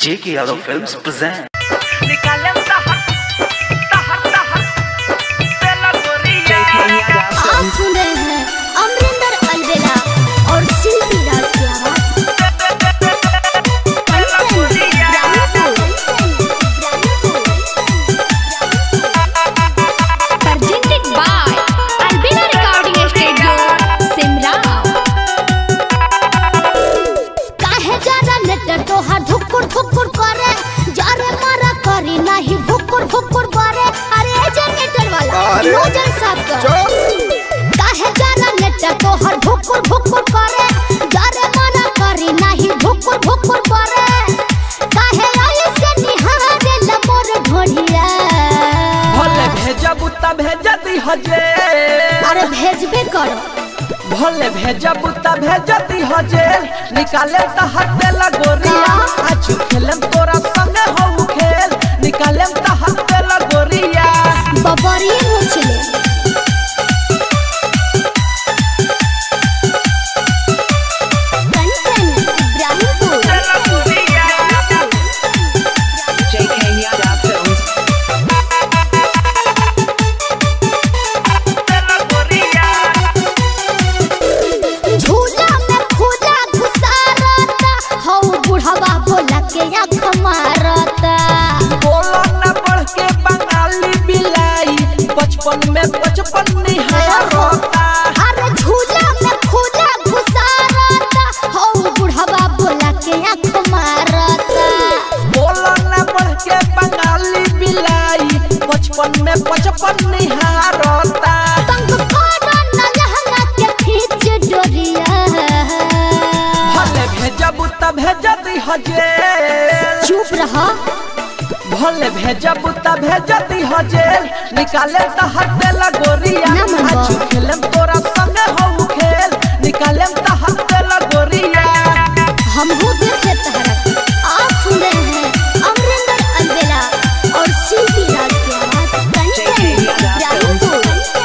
J.K. Yadav Films present. निकाले तहर तहर तहर तेला गोरिया आप सुन रहे हैं अमरिंदर अलवेला और शिल्पी राज की आवाज presented by Albina Recording Studio, Simra. काहे जरा नेटर तोहार धुकुर धुकुर करे जारे मारा करी नहीं भुकुर भुकुर करे अरे ए जनरेटर वाला नोजल साफ कर काहे जरा नेटर तोहार भुकुर भुकुर करे जारे मारा करी नहीं भुकुर भुकुर करे काहे आई से निहारे लमोर ढोलिया भले भेजब त भेज दी हजे अरे भेजबे करो भले भेजब त भेज दी हजे निकाले तहर तेला गोरिया आज खेलम तोरा संगे हो खेल निकाले तहर तेला गोरिया बबरी मुचले कंचन इब्राहिमपुर तेला गोरिया JK Yadav Films. तेला गोरिया झूला में खुला घुसारता हौ बुढ़वा बोला के आँख मारता बोलो न बढ़ के बंगाली बिलाई बचपन में बचपन निहारता अरे झूला में खुला घुसारता हौ बुढ़वा बोला के आँख मारता बोलो न बढ़ के बंगाली बिलाई बचपन में बचपन निहारता तंग करो न लहंगा के खींच डोरिया भले भेजब त भेज दी हजे चुप रहा भले भेजब त भेज दी हजे निकाले त हटे गोरिया ना मनवा। आज खेलम तोरा संगे हो खेल निकाले त हटे गोरिया हम हो देखे तहरा आप सुन रहे हैं अमरिंदर अलवेला और शिल्पी राज की आवाज कंचन इब्राहिमपुर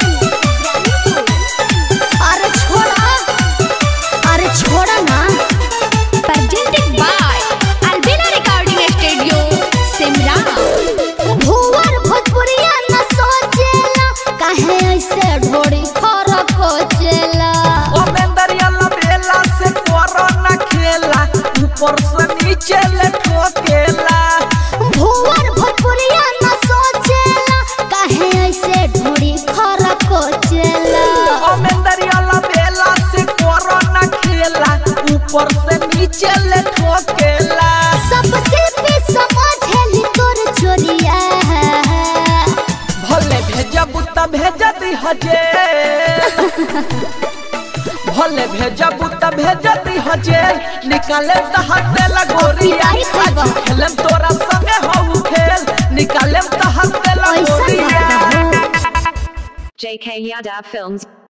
अरे छोड़ा अरे छोड़ा ना Presented by Albina Recording Studio, Simra. भुवर भोजपुरिया न सोचेला काहे ऐसे ढोड़ी फरक होचेला ओमेंदरिया बेला से कोरोना खेला ऊपर से नीचे ले ठोकेला भुवर भोजपुरिया न सोचेला काहे ऐसे ढोड़ी फरक होचेला ओमेंदरिया बेला से कोरोना खेला ऊपर से नीचे ले ठोकेला सबसे भी समझेली तोर चोरिया भले भेजब त भेज दी हजे भले भेजब त भेज दी हजे निकाले त हटे गोरिया आई खैबा। आज खेलम तोरा संगे हो खेल निकाले त हटे ऐसा गोरिया बात हो JK Yadav Films.